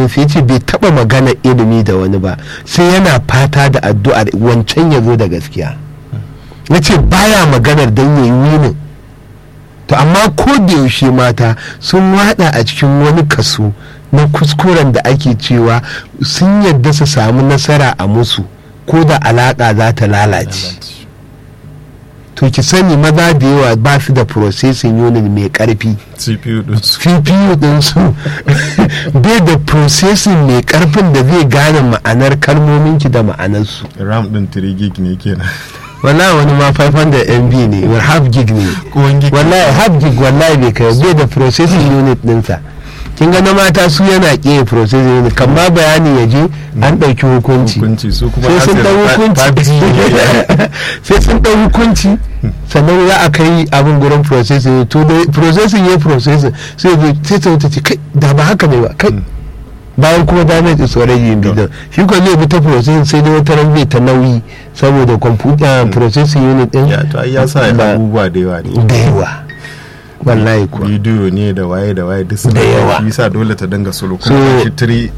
sa yace bai taba magana ilimi da wani ba sai yana fata da addu'ar wancan ya zo da gaskiya yace baya maganar dan yayi winin to amma ko da yaushe mata sun wada a cikin wani kaso na kuskuren da ake cewa sun yadda su samu nasara a musu ko da alaka za ta lalace to ki sani maza da yawa ba su da processing unit mai karfi cpu din su cpu ɗinsu bai da processing mai karfin da zai gane ma'anar kalmominki da ma'anarsu ram din 3 gig ne kenan wallahi wani ma 500 mb ne wa half gig ne ko wani gig wallahi half gig wallahi bai kai bai da processing unit ɗinsa kin ga na mata su yana ƙiye processing unit kan ma bayani ya je an ɗauki hukunci hukunci su kuma sai sun asir ɗau fa- hukunci 5G ne. sai sun ɗau hukunci sannan za a kai abin gurin processing to da processing ya processing sai zo sai ta wuce ce kai da ba haka ne ba kai bayan kuma damage is already in bidon shi ko zai bi ta processing sai dai wata ran zai ta nauyi saboda computer processing unit din ya to ai ya sa ba- abubuwa da yawa ne da yawa wallahi kuwa bidiyo ne da waye da waye duk suna Da yawa. shi yasa dole ta dinga solo So- kuma shi 3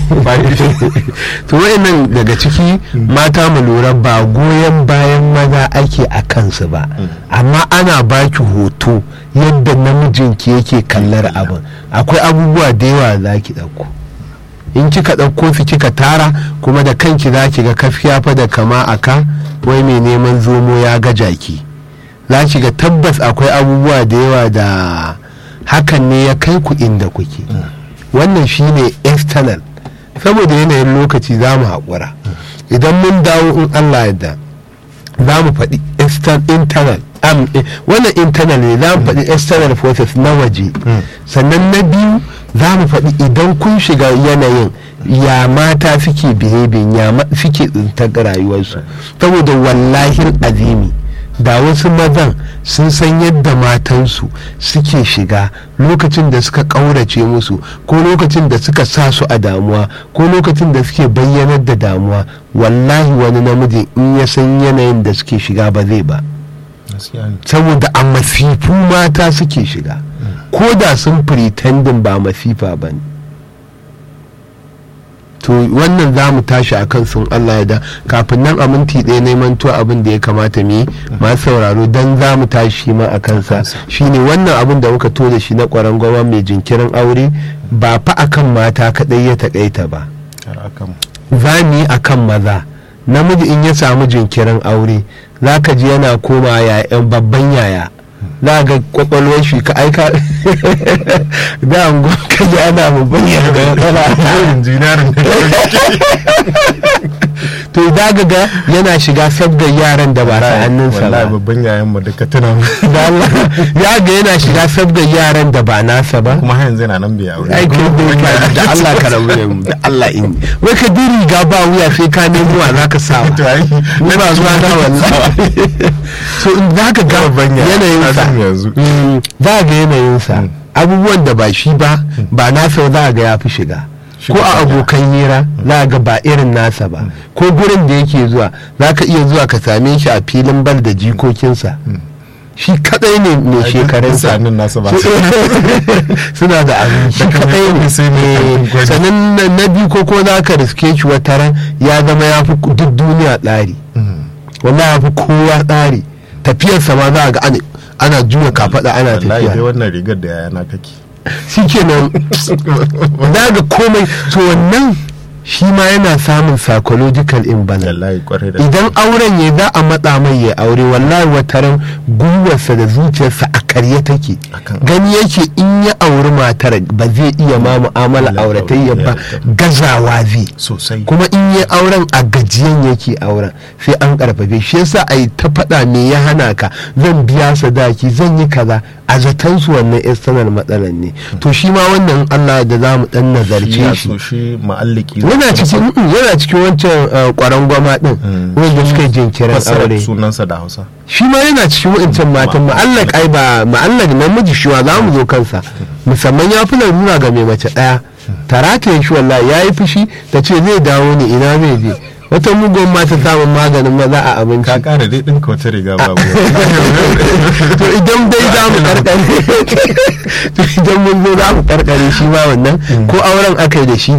to wayannan daga ciki mata mu lura ba goyon bayan maza ake a kansu ba amma ana baki hoto yadda namijinki yake kallar abin akwai abubuwa da yawa za ki ɗauko in kika ɗauko su kika tara kuma da kanki za ki ga kafiya fa da kama aka wai mai neman zomo ya ga jaki za ki ga tabbas akwai abubuwa da yawa da hakan ne ya kai ku inda kuke wannan shine external saboda yanayin lokaci za mu haƙura idan mun dawo in allah yadda za mu faɗi external internal am, eh, wannan internal ne za mu faɗi external forces na waje sannan na biyu za mu faɗi idan kun shiga yanayin ya mata suke behaving ya ma- suke tsintar rayuwarsu saboda wallahin azimi da wasu mazan sun san yadda matansu suke shiga lokacin da suka ƙaurace musu ko lokacin da suka sa su a damuwa ko lokacin da suke bayyanar da damuwa wallahi wani namiji in ya san yanayin da suke shiga ba zai ba gaskiya ne saboda a masifu mata suke shiga ko da sun pretending ba masifa ba ne to wannan za mu tashi a kan sun Allah ya da kafin nan a minti ɗaya neman to abin da ya kamata mu yi masu sauraro don za mu tashi ma a kansa shine wannan abin da muka to da shi na ƙwaron goma mai jinkirin aure ba fa akan mata kaɗai ya taƙaita ba har akan za mu yi akan maza namiji in ya samu jinkirin aure za ka ji yana koma yayan babban yaya za ga kwakwalwar shi ka aika da an ka ji ana babban yaya da matsala injiniyarin to za ga ga yana shiga sabgar yaran da ba ta hannunsa wallahi ba babban yayan mu duka tuna mu Da Allah, ya ga yana shiga sabgar yaran da ba nasa ba kuma har yanzu yana nan bai aure ai kai dai ka da Allah ka rabu da mu da Allah in wai ka diri riga ba wuya sai ka nemo wa zaka sa to ai ni ba zuwa na wallahi so in za ka ga Babban yaya, yanayin na sa san yanzu. Mm, za ga yanayin sa abubuwan da ba shi ba ba nasa za ga ya fi shiga Shi ko ba a ya. abokan hira za ga ba irin nasa ba ko gurin da yake zuwa za ka iya zuwa ka same shi a filin bal da jikokinsa shi kadai ne mai shekarunsa sanin nasa ba suna da abin shi kadai ne sai mai Eh, gwani. sannan na- na biyu ko ko za ka riske shi wata ran ya zama ya fi duk duniya tsari wallahi ya fi kowa tsari tafiyarsa ma za a ga ana- ana juya kafaɗa ana wallahi dai tafiya wannan rigar da yayana kake shi kenan za ga komai to wannan shi ma yana samun psychological imbalance wallahi kwarai da idan auren ya za a matsa mai ya aure wallahi wataran gwiwarsa da zuciyarsa a karye take Akan- gani yake in ya auri matar ba zai iya ma mu'amala Allah auratayya ba auratayya. gazawa zai sosai kuma in ya auren a gajiyan yake auren sai an karfafe shi yasa a yi ta faɗa me ya hana ka zan biya sadaki zan yi kaza a zaton su wannan external matsalan ne to shi ma wannan Allah da za mu dan shi nazarce ya shi so shi ma'alliki yana cikin mm, yana cikin wancan uh, kwaron gwama din Mm. wanda suka yi jinkirin fassara aure sunansa da hausa shi ma yana cikin wancan matan ma'allak ai ba ma'allak namiji shi wa za mu zo kansa musamman ya fi larura ga mai mace daya tarata shi wallahi ya yi fushi ta ce zai dawo ne ina zai je wata mugun mata samun maganin maza a abinci ka kara dai ɗinka wata riga babu to idan dai za mu karkare to idan mun zo za mu karkare shi ma wannan ko auren aka yi da shi